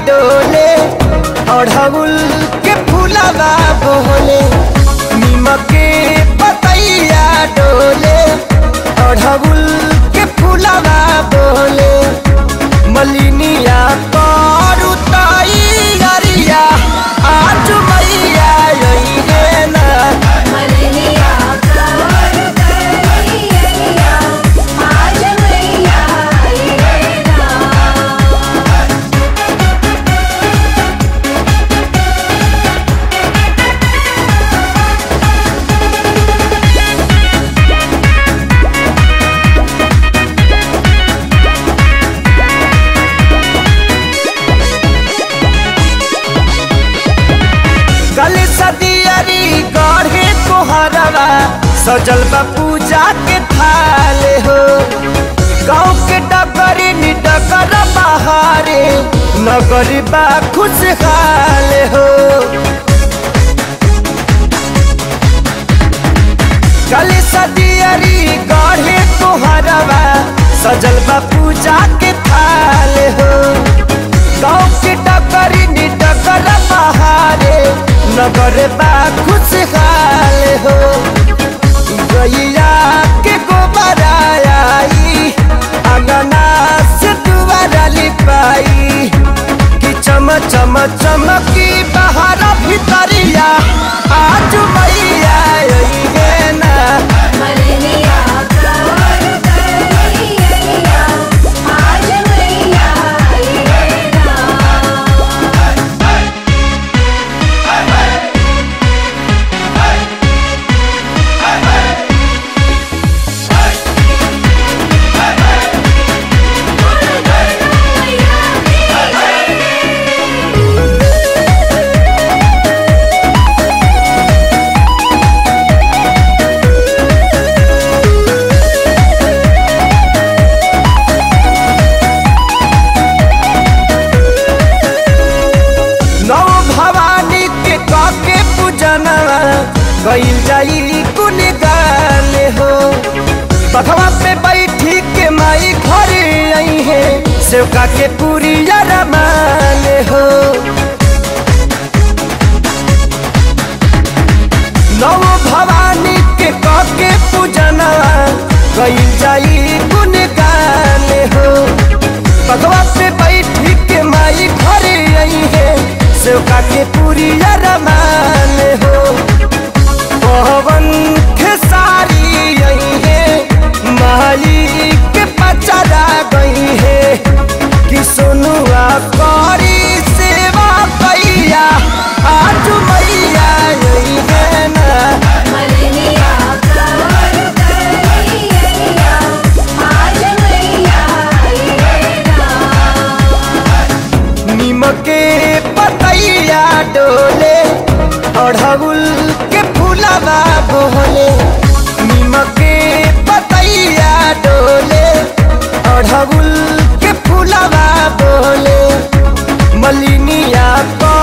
डोले अढ़उल के फूलवा बोले नीमक के पतैया डोले अढ़उल के फूलवा बोले मलिनिया करू तैयारिया आज मैया अइहे ना मलनिया कवर करिया आज मैया आईना कल सदियरी गढ़े कोहरवा सजल बा पूजा के थाले हो गाँव के डगरी निडगर बहारे नगरी बा खुशहाल हो कल सदियरी गढ़े कोहरवा सजल बा पूजा के थाले हो गाँव के डगरी निडगर बहारे नगर बा खुशहाल हो गैया के गोबर आई अंगना से दुआरा लिपाई कि चम चम चमकी बाहर भीतरिया आज मैया अइहे ना मलनिया कवर करिया आज मैया आईना नौ भवानी के काके पूजनवा गईल जाई कुल गाले हो बखवा पे बैठी के माई घर आई है सेवका के पूरी रमाले हो नौ भवानी के काके पूजनवा गईल जाई कुल गाले हो बगवा पे बैठी के माई घरे आई है सेवका के पूरी रमान हो पवन खेसारी आई है माई के पचरा गई है कि सोनुआ करी सेवा कैया आज मैया आई है ना मलनिया कवर करिया आज मैया आईना नीमक के पतैया डोले अढ़उल के फूलवा बोले नीमक के पतैया डोले अढ़उल के फूलवा बोले मलिनिया को